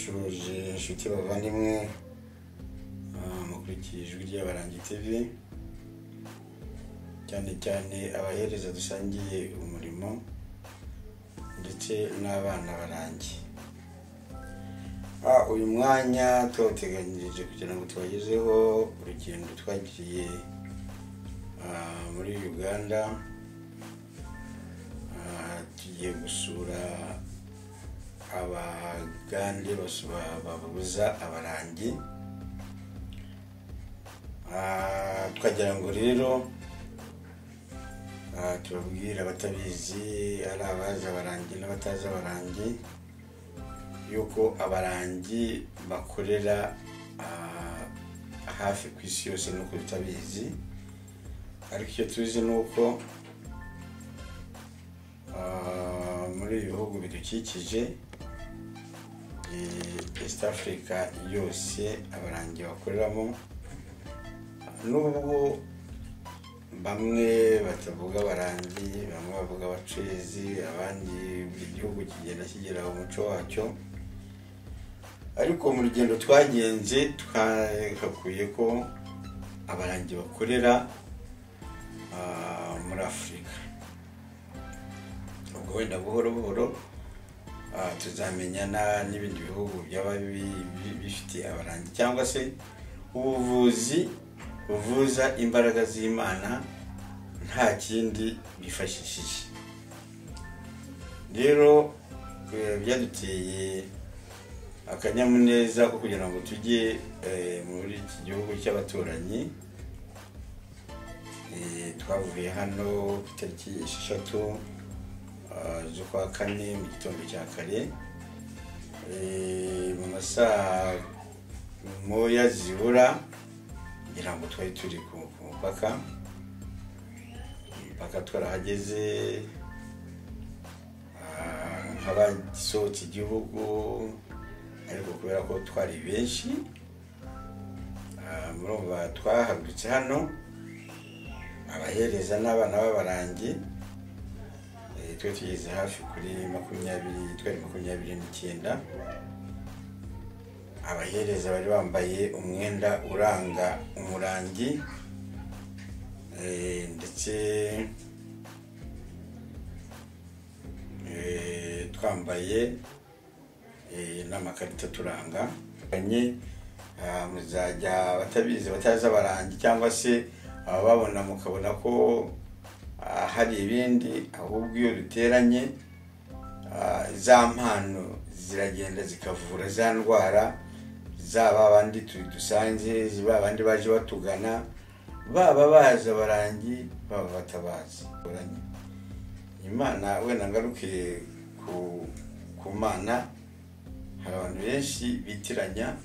ushoje inshuti bavandimwe ah, mukurikiye ijwi ry'abarangi tv cyane cyane abahereza dusangiye umurimo ndetse n'abana barangi Ah, uyu mwanya tuwuteganyirije kugira ngo tubagezeho urugendo twagiriye ah, muri uganda Ah, tugiye gusura abagande basura- babuza abarangi Ah, tukagira ngo rero ah, tubabwire abatabizi ari abazi abarangi n'abatazi abarangi yuko abarangi bakorera ah, hafi ku isi yose nuko tutabizi ariko icyo tuzi ni uko ah, muri ibi bihugu bidukikije eh, east africa yose abarangi bakoreramo nubwo bamwe batavuga abarangi bamwe bavuga abacezi abandi buri gihugu kigenda kigira umuco wacyo ariko mu rugendo twagenze twagakuye ko abarangi bakorera ah, muri afurika ubwo wenda buhoro buhoro ah, tuzamenyana n'ibindi bihugu byaba bi- bi- bifite abarangi cyangwa se ubuvuzi buvuza imbaraga z'imana nta kindi bifashishije rero eh, byaduteye akanyamuneza ko kugira ngo tujye eh, muri iki gihugu cy'abaturanyi Eh, twavuye hano ku itariki esheshatu ah, z'ukwa kane mu gitondo cya kare Eh, mu masaha moya zibura ngira ngo twari turi ku ku mupaka umupaka twarahageze ah, nk'abasohotse igihugu ariko kubera ko twari benshi ah, murumva twahagurutse hano abahereza n'abana b'abarangi Eh, twari tugeze hafi kuri makumyabiri twari makumyabiri n'icyenda abahereza bari bambaye umwenda uranga umurangi eh, ndetse eh, twambaye eh, n'amakarita aturanga Banye, ah, muzajya abatabizi batazi abarangi cyangwa se abababona mukabona ko ah, hari ibindi ahubwo iyo duteranye Ah, za mpano ziragenda zikavura za ndwara zaba abandi tu- dusanze ba abandi baje batugana baba bazi abarangi baba batabazi Uranye. imana wenda ngarukiye ku ku mana hari abantu benshi bitiranya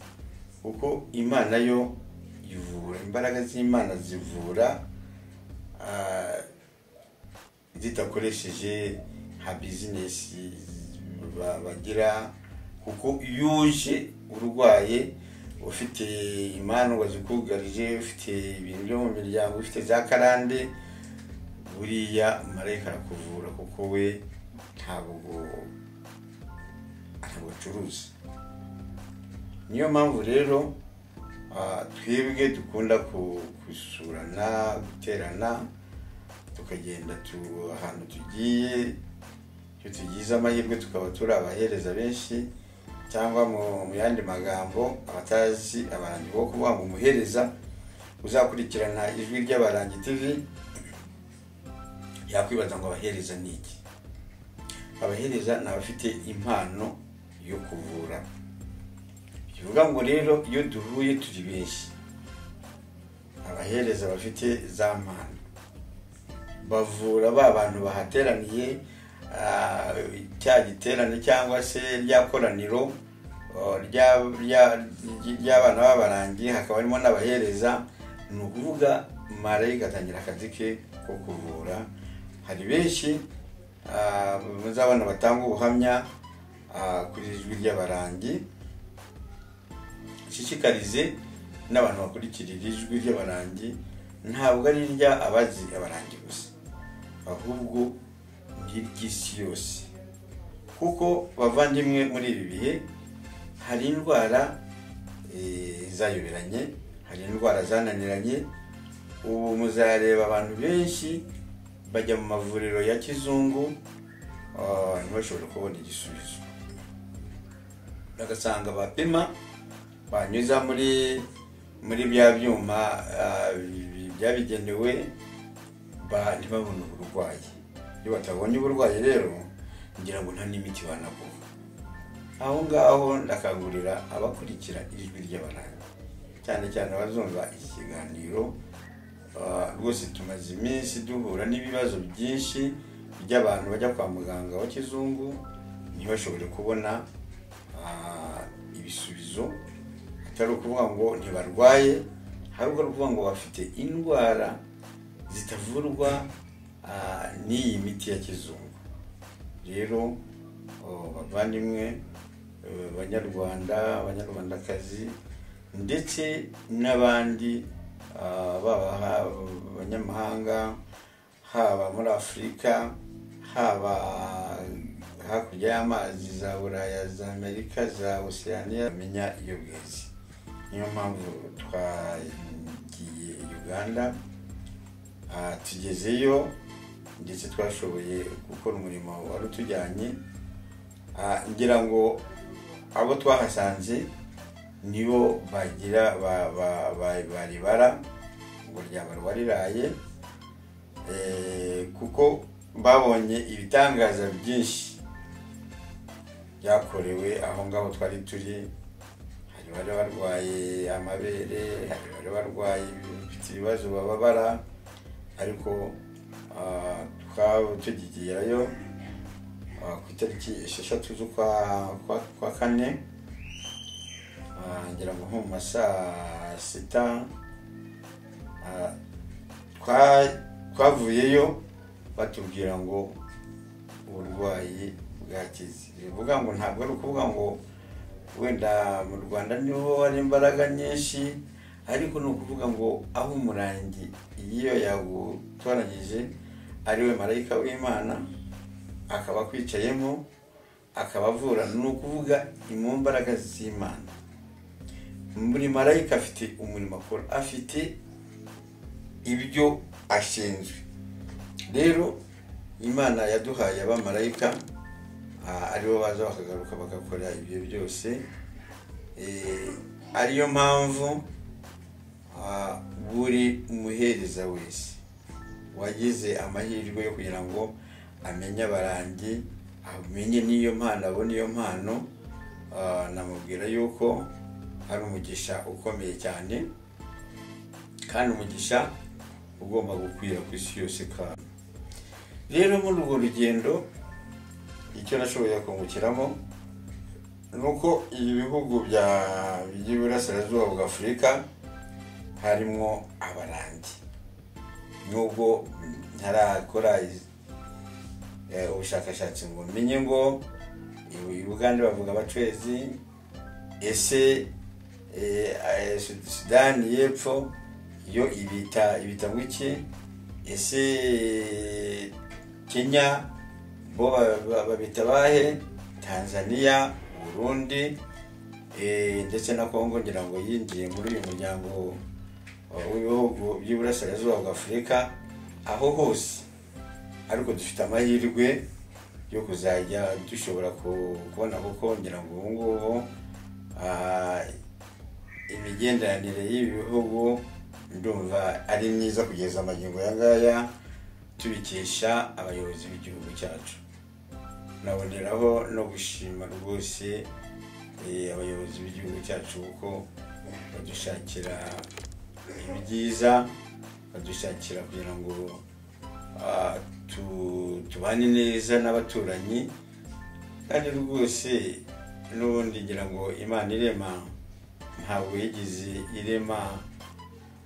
kuko imana yo ivura imbaraga z'imana zivura ah, zidakoresheje nka bizinesi ba- bagira kuko iyo uje urwaye ufite imandwa zikugarije ufite ibintu byo mu miryango ufite za karande buriya marayika arakuvura kuko we ntabwo ntabwo acuruza niyo mpamvu rero ah, twebwe dukunda ku- gusurana guterana tukagenda tu ahantu tugiye iyo tugize amahirwe tukaba turi abahereza benshi cyangwa mu mu yandi magambo abatazi abarangi bo kuvuga ngo umuhereza uzakurikirana ijwi ry'abarangi tv yakwibaza ngo abahereza ni iki abahereza ni abafite impano yo kuvura bivuga ngo rero iyo duhuye turi benshi abahereza bafite za mpano bavura ba bantu bahateraniye ah, cya giterane cyangwa se rya koraniro oh, rya- rya- ry'abana b'abarangi hakaba harimo n'abahereza ni ukuvuga marayika atangira akazi ke ko kuvura hari benshi ah, muzabona batanga ubuhamya ah, kuri ijwi ry'abarangi nshishikarize n'abantu bakurikirira ijwi ry'abarangi ntabwo ari irya abazi abarangi gusa ahubwo ni iry'isi yose kuko bavandimwe muri ibi bihe hari indwara eh, zayoberanye hari indwara zananiranye ubu muzareba abantu benshi bajya mu mavuriro ya kizungu ah, ntibashobore kubona igisubizo bagasanga bapima banyuza muri muri bya byuma ah, bi- bi- byabigenewe ba- ntibabone uburwayi iyo batabonye uburwayi rero ngira ngo nta n'imiti banaguha aho ngaho ndakangurira abakurikira ijwi ry'abananga cyane cyane abazumva iki kiganiro ah, rwose tumaze iminsi duhura n'ibibazo byinshi by'abantu bajya kwa muganga wa kizungu ntibashobore kubona ah, ibisubizo atari ukuvuga ngo ntibarwaye ahubwo ari ukuvuga ngo bafite indwara zitavurwa ah, n'iyi miti ya kizungu rero oh, bavandimwe eh, banyarwanda abanyarwandakazi ndetse n'abandi ah, baba ha- abanyamahanga haba muri afurika haba hakurya y'amazi za buraya za amerika za oceania bamenya iyo bwezi niyo mpamvu twagiye uganda Ah, tugezeyo ndetse twashoboye gukora umurimo wari utujyanye Ah, ngira ngo abo twahasanze nibo bagira ba- ba- ba- baribara ngo ryaba rwariraye Eh, kuko babonye ibitangaza byinshi byakorewe aho ngaho twari turi hari bari barwaye amabere hari bari barwaye bafite ibibazo bababara ariko ah, twaba tugigerayo ah, ku itariki esheshatu z'ukwa kwa, kwa kane ah, ngira ngo nko mu ma saa sita ah, twa- twavuyeyo batubwira ngo uburwayi bwakize bivuga ngo ntabwo ari ukuvuga ngo wenda mu rwanda niho hari imbaraga nyinshi ariko ni ukuvuga ngo aho umurangi iyo yagutoranyije ariwe marayika w'imana akaba akwicayemo akaba avura ni ukuvuga ni mu mbaraga z'imana buri marayika afite umurimo akora afite ibyo ashinzwe rero imana yaduhaye abamarayika ah, aribo baza bakagaruka bagakora ibyo byose Eh, ariyo mpamvu ah, buri umuhereza wese wagize amahirwe yo kugira ngo amenye abarangi amenye n'iyo mpano abone iyo mpano ah, namubwira yuko ari umugisha ukomeye cyane kandi umugisha ugomba gukwira ku isi yose kandi rero muri urwo rugendo icyo nashoboye kungukiramo ni uko ibi bihugu bya- by'iburasirazuba bwa afurika harimo abarangi nubwo ntarakora iz- eh, ubushakashatsi ngo menye ngo i bugande bavuga abacwezi ese eh, eh, Sud- sudani y'epfo yo ibita ibita ngo iki ese eh, kenya bo ba- ba- babita bahe tanzania burundi eh, ndetse na kongo ngira ngo yinjiye muri uyu muryango w'ibihugu by'iburasirazuba bwa afurika aho hose ariko dufite amahirwe yo kuzajya dushobora ku- kubona kuko ngira ngo ubu ngubu ah, imigenderanire y'ibi bihugu ndumva ari myiza kugeza amagingo ya ngaya tubikesha abayobozi b'igihugu cyacu naboneraho no gushima rwose eh, abayobozi b'igihugu cyacu kuko badushakira ibyiza badushakira kugira ngo ah, tu- tubane neza n'abaturanyi kandi rwose n'ubundi ngira ngo imana irema ntabwo yigeze irema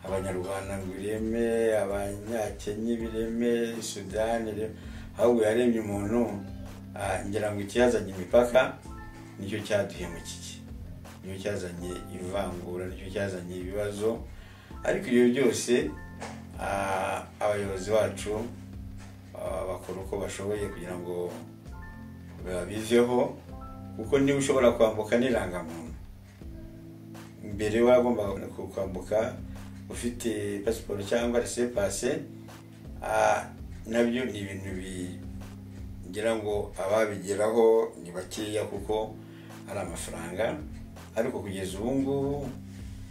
abanyarwanda ngo ireme abanyakenya bireme sudani ireme ahubwo yaremye umuntu ah, ngira ngo icyazanye imipaka nicyo cyaduhemukiye nicyo cyazanye ivangura nicyo cyazanye ibibazo ariko ibyo byose ah, abayobozi bacu ah, bakora uko bashoboye kugira ngo babiveho kuko niba ushobora kwambuka n'irangamuntu mbere wagombaga kwambuka ufite pasiporo cyangwa resepase nabyo ni ibintu bigira ngo ababigeraho ni bakeya kuko ari amafaranga ariko kugeza ubu ngubu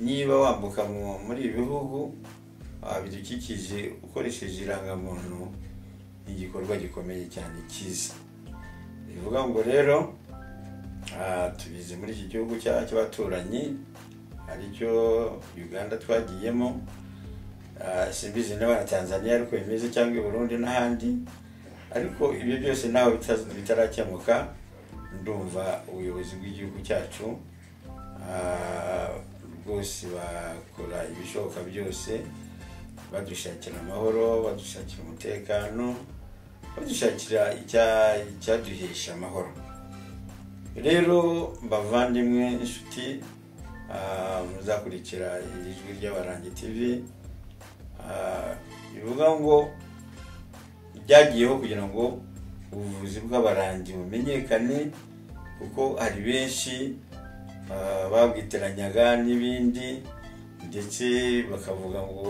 niba wambuka muri ibi bihugu bidukikije ukoresheje irangamuntu ni igikorwa gikomeye cyane cyiza bivuga ngo rero tubizi muri iki gihugu cy'abaturanyi aricyo uganda twagiyemo simbizi niba na tanzania ariko bimeze cyangwa i burundi n'ahandi ariko ibyo byose nawe bitarakemuka ndumva ubuyobozi bw'igihugu cyacu rwose bakora ibishoboka byose badushakira amahoro badushakira umutekano badushakira icyaduhesha amahoro rero bavandimwe inshuti muzakurikira iri jwi ry'abarangi tv bivuga ngo byagiyeho kugira ngo ubuvuzi bw'abarangi bumenyekane kuko hari benshi babwiteranyaga n'ibindi ndetse bakavuga ngo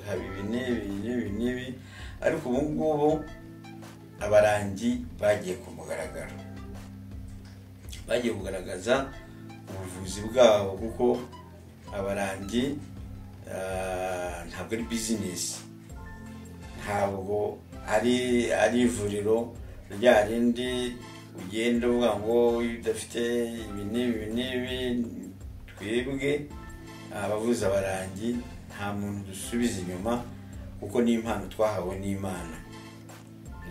haba ibi n'ibi n'ibi n'ibi ariko ubu ngubu abarangi bagiye ku mugaragaro bagiye kugaragaza ubuvuzi bwabo kuko abarangi ntabwo ari bizinesi ntabwo ari ivuriro rya rindi ugenda uvuga ngo udafite ibi n'ibi n'ibi twebwe abavuza abarangi nta muntu dusubiza inyuma kuko ni impano twahawe n'imana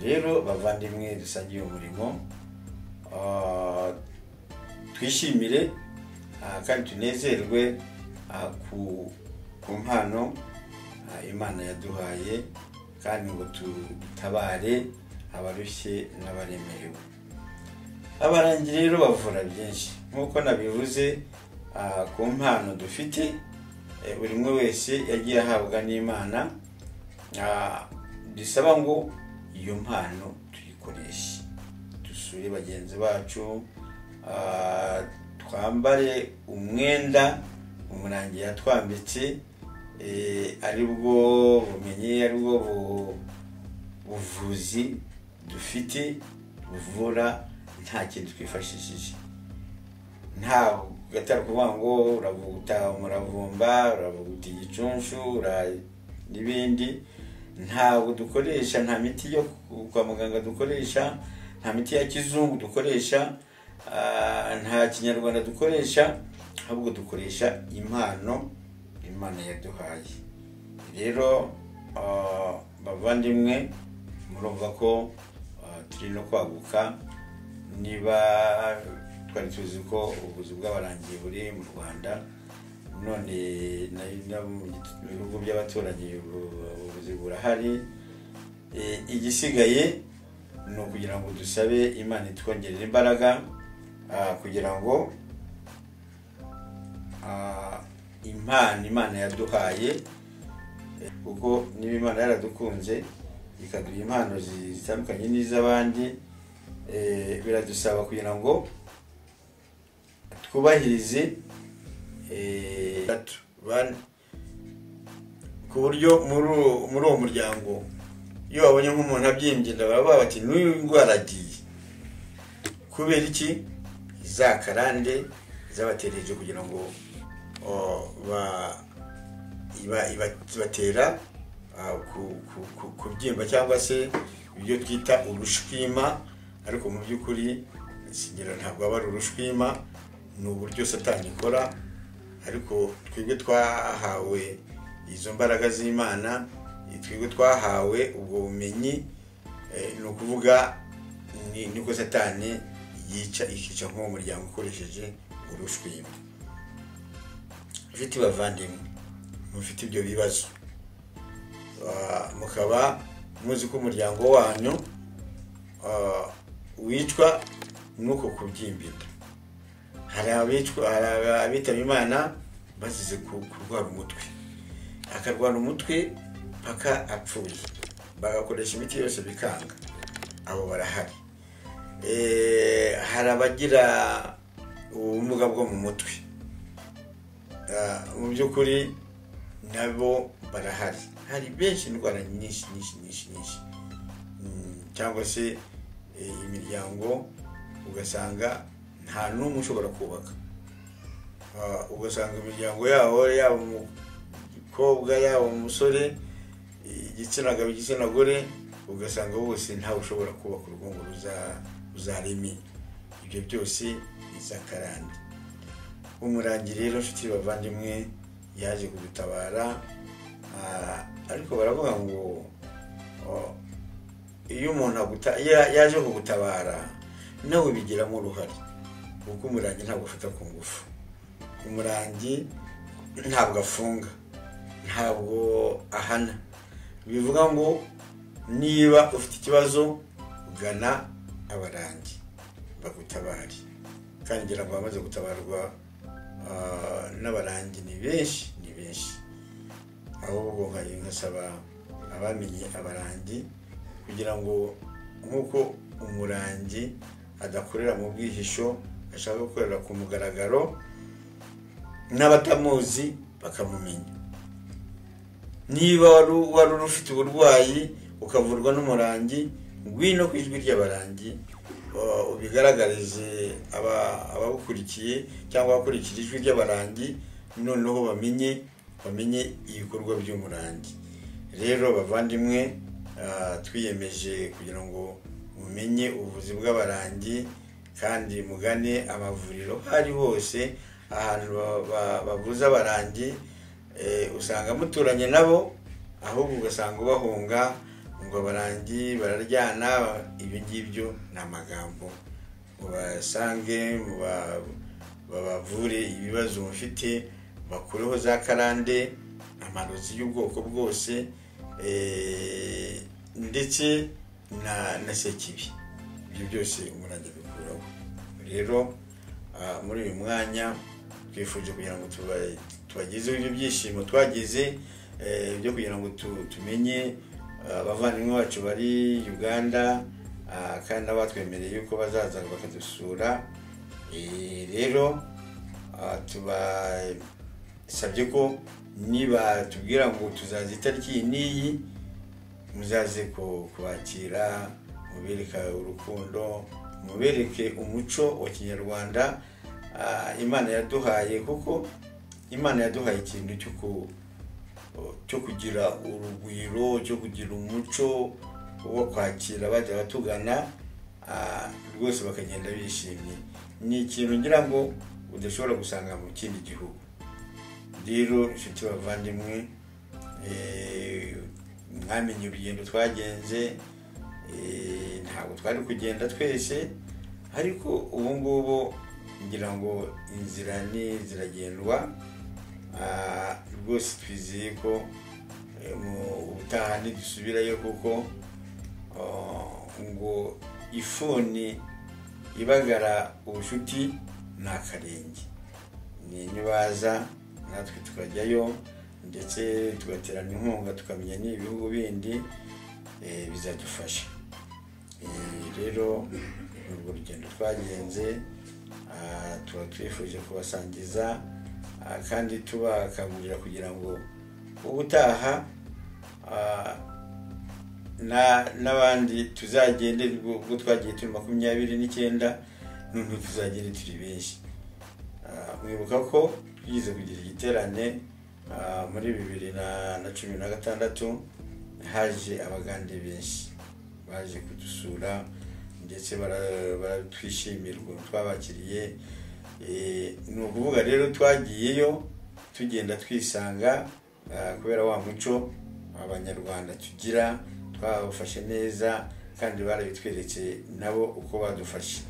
rero bavandimwe dusangiye umurimo twishimire kandi tunezerwe ku mpano imana yaduhaye kandi ngo dutabare abarushye n'abaremerewe abarangi rero bavura byinshi nk'uko nabivuze ku mpano dufite buri umwe wese yagiye ahabwa n'imana bisaba ngo iyo mpano tuyikoreshe dusure bagenzi bacu twambare umwenda umurangi yatwambitse ari bwo bumenyi ari bwo buvuzi dufite buvura nta kintu twifashishije nta gatari kuvuga ngo uravuguta umuravumba uravuguta igicunshu n'ibindi ntabwo dukoresha nta miti yo kwa muganga dukoresha nta miti ya kizungu dukoresha nta kinyarwanda dukoresha ahubwo dukoresha impano imana yaduhaye rero bavandimwe murumva ko turi no kwaguka niba twari tuzi ko ubuvuzi bw'abarangiye buri mu rwanda none mu bihugu by'abaturanyi ubuvuzi burahari igisigaye ni ukugira ngo dusabe imana itwongerere imbaraga kugira ngo impano imana yaduhaye kuko niba imana yaradukunze ikaduha impano zitandukanye n'iz'abandi biradusaba kugira ngo twubahirize ku buryo muri uwo muryango iyo babonye nk'umuntu abyimbye baba bati n'uyu ndwara agiye kubera iki za karande zabaterereje kugira ngo batera kubyimba cyangwa se ibyo twita urushwima ariko mu by'ukuri sigira ntabwo aba ari urushwima ni uburyo satani ikora ariko twebwe twahawe izo mbaraga z'imana twebwe twahawe ubwo bumenyi ni ukuvuga niko satani yica ikica nk'uwo muryango ukoresheje urushwima ufite bavandimwe mufite ibyo bibazo mukaba muzi ko umuryango wanyu wicwa n'uko kubyimbita hari abitaba imana bazize kurwara umutwe akarwara umutwe paka apfuye bagakoresha imiti yose bikanga abo barahari hari abagira ubumuga bwo mu mutwe mu by'ukuri nabo barahari hari benshi indwara nyinshi nyinshi nyinshi nyinshi cyangwa se imiryango ugasanga nta n'umwe ushobora kubaka ugasanga imiryango yabo yaba umukobwa yaba umusore igitsina gabo igitsina gore ugasanga bose ntawe ushobora kubaka urugo ruzareme ibyo byose isakarande umurangi rero nshuti bavandimwe yaje kudutabara ariko baravuga ngo iyo umuntu yaje kugutabara nawe bigiramo uruhare kuko umurangi ntabwo ufata ku ngufu umurangi ntabwo afunga ntabwo ahana bivuga ngo niba ufite ikibazo ugana abarangi bagutabare kandi ngira ngo abamaze gutabarwa n'abarangi ni benshi ni benshi ahubwo nkasaba abamenye abarangi kugira ngo nk'uko umurangi adakorera mu bwihisho ashaka gukorera ku mugaragaro n'abatamuzi bakamumenya niba wari ufite uburwayi ukavurwa n'umurangi ngwino ku ijwi ry'abarangi ubigaragarize ababukurikiye cyangwa abakurikira ijwi ry'abarangi noneho bamenye bamenye ibikorwa by'umurangi rero bavandimwe twiyemeje kugira ngo mumenye ubuvuzi bw'abarangi kandi mugane amavuriro ari hose ahantu bavuza abarangi usanga muturanye nabo ahubwo ugasanga ubahunga ngo abarangi bararyana ibyo ngibyo ni amagambo mubasange babavure ibibazo mufite bakureho za karande amarozi y'ubwoko bwose ndetse na sekibi ibyo byose umurangi abikuraho rero muri uyu mwanya twifuje kugira ngo tubagezeho ibyo byishimo twagize byo kugira ngo tumenye abavandimwe bacu bari uganda kandi batwemereye yuko bazaza bakadusura rero tubasabye ko niba tubwira ngo tuzaza itariki iyi n'iyi muzaze kubakira mubereka urukundo mubereke umuco wa kinyarwanda imana yaduhaye kuko imana yaduhaye ikintu cyo kugira urugwiro cyo kugira umuco wo kwakira bajya batugana rwose bakagenda bishimye ni ikintu ngira ngo udashobora gusanga mu kindi gihugu rero inshuti bavandimwe mwamenye urugendo twagenze ntabwo twari kugenda twese ariko ubu ngubu ngira ngo inzira ni ziragendwa rwose twizeye ko mu butaha ntidusubirayo kuko ngo ifuni ibagara ubucuti ni akarenge ni inyubaza natwe tukajyayo ndetse tugaterana inkunga tukamenya n'ibihugu bindi bizadufasha rero urwo rugendo twagenze tuba twifuje kubasangiza kandi tubakangurira kugira ngo ubutaha n'abandi tuzagende ubwo twagiye turi makumyabiri n'icyenda noneho tuzagende turi benshi mwibuka ko twigize kugira igiterane muri bibiri na cumi na gatandatu haje abagande benshi baje kudusura ndetse baratwishimira ukuntu twabakiriye ni ukuvuga rero twagiyeyo tugenda twisanga kubera wa muco abanyarwanda tugira twabafashe neza kandi barabitweretse nabo uko badufashe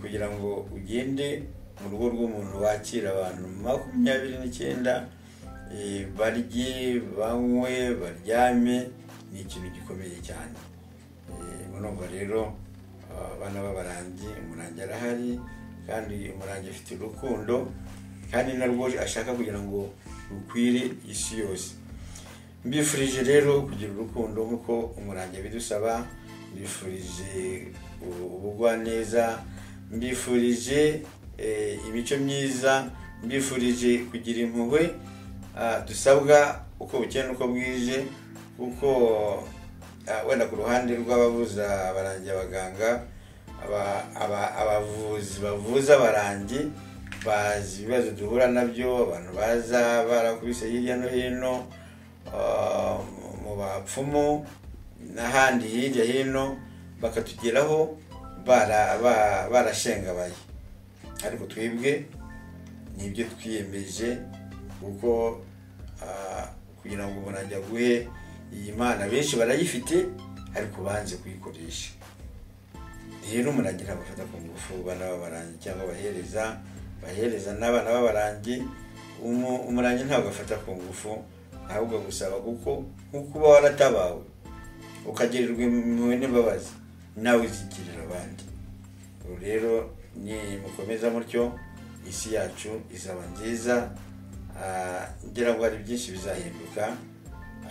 kugira ngo ugende mu rugo rw'umuntu wakira abantu makumyabiri n'icyenda barye banywe baryame ni ikintu gikomeye cyane urumva rero abana b'abarangi umurangi arahari kandi umurangi afite urukundo kandi narwo ashaka kugira ngo rukwire isi yose mbifurije rero kugira urukundo nk'uko umurangi abidusaba mbifurije ubugwaneza mbifurije eh, imico myiza mbifurije kugira impuhwe ah, dusabwa uko bukeye n'uko bwije kuko ah, wenda ku ruhande rw'abavuza abarangi abaganga aba- aba- abavuzi bavuza abarangi bazi ibibazo duhura nabyo abantu baza barakubise hirya no hino ah, mu bapfumu n'ahandi hirya hino bakatugeraho bara- ba- barashengabaye ariko twebwe nibyo twiyemeje kuko ah, kugira ngo umuntu ajya guhe iyi mana benshi barayifite ariko banze kuyikoresha rero umuntu agira abafata ku ngufu bana b'abarangi cyangwa bahereza bahereza n'abana b'abarangi umu- umurangi ntabwo afata ku ngufu ahubwo agusaba kuko nk'uko uba waratabawe ukagirirwa impuhwe n'imbabazi nawe uzigirira abandi Ubu rero ni mukomeza mutyo isi yacu izaba nziza Ah, ngira ngo hari byinshi bizahinduka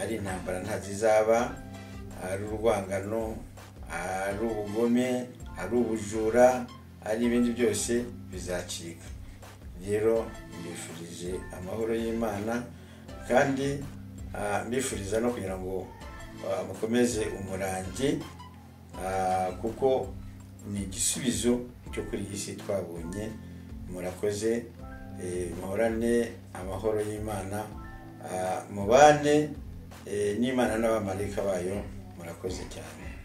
ari intambara ntazizaba ari urwangano ari ubugome ari ubujura ari ibindi byose bizacika rero mbifurije amahoro y'imana kandi ah, mbifuriza no kugira ngo ah, mukomeze umurangi Ah, kuko ni igisubizo cyo kuri iyi si twabonye murakoze eh, muhorane amahoro y'imana Ah, mubane eh, n'imana n'abamarayika bayo murakoze cyane